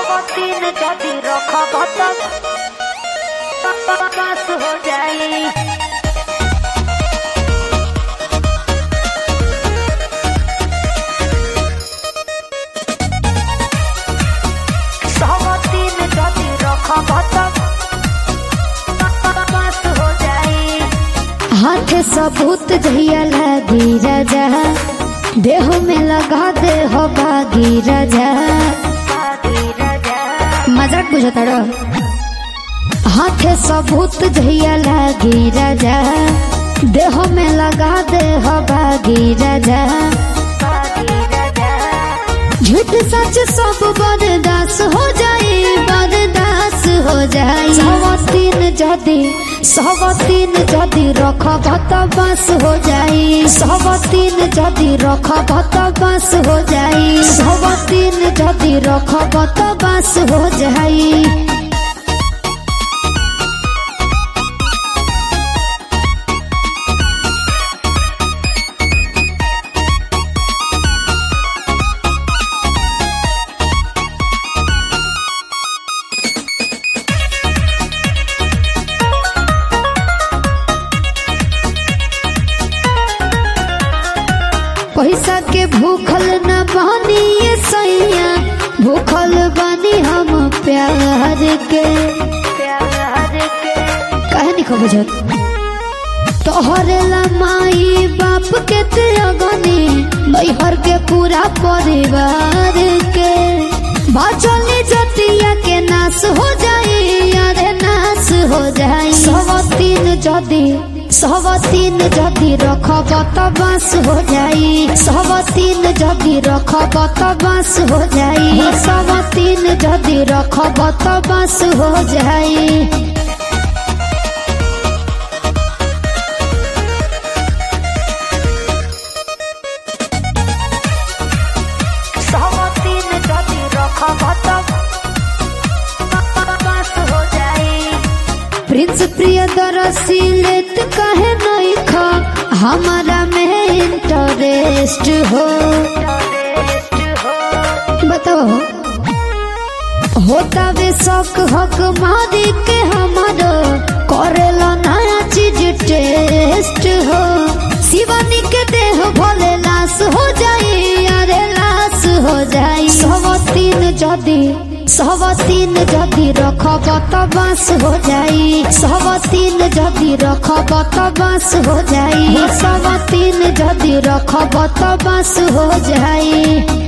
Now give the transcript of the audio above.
দিন যদি রক্ষবত বাস हो जाई সব দিন যদি রক্ষবত বাস हो जाई हाथ सबूत जहिया लागी राजा देह में लगा दे हो बागी राजा बागी राजा मजाक बुझता रो हाथ सबूत जहिया लागी राजा देह में लगा दे हो बागी राजा बागी राजा झूठ सच सब बर्दास हो जाए बर्दास हो जाए सवतीन जदि सवतीन जदि रखब त बस हो जाए सवतीन जदि रखब त बस हो जाए सवतीन जदि रखब त बस हो जाए पैसा के भूखल न बानी ये सैया भूखल बानी हम प्यार के प्यार के काहे नहीं खो बुझत तोहरे ला माई बाप के त्यागनी नैहर के पूरा परिवार के बाचल जतिया के नाश हो जाए अरे नाश हो जाए सवतीन जदि सवतीन जदि रखब त बास हो जाए सवतीन जदि रखब त बास हो जाए सवतीन जदि रखब त बास हो जाए সব দিন যদি রক্ষবত বাস हो जाई प्रिंस प्रियदर्शी लेत कहे नहीं खा हमारा में इंटरेस्ट हो रेस्ट हो बताओ होता वे शौक हक मारी के हमारो करेला नया चीज टेस्ट हो शिवानी के देह भोले लाश हो जाए अरे लाश हो जाए सब तीन जदि सब तीन जदि रखब त बास हो जाए सब तीन जदि रखब त बास हो जाए सब तीन जदि रखब त बास हो जाए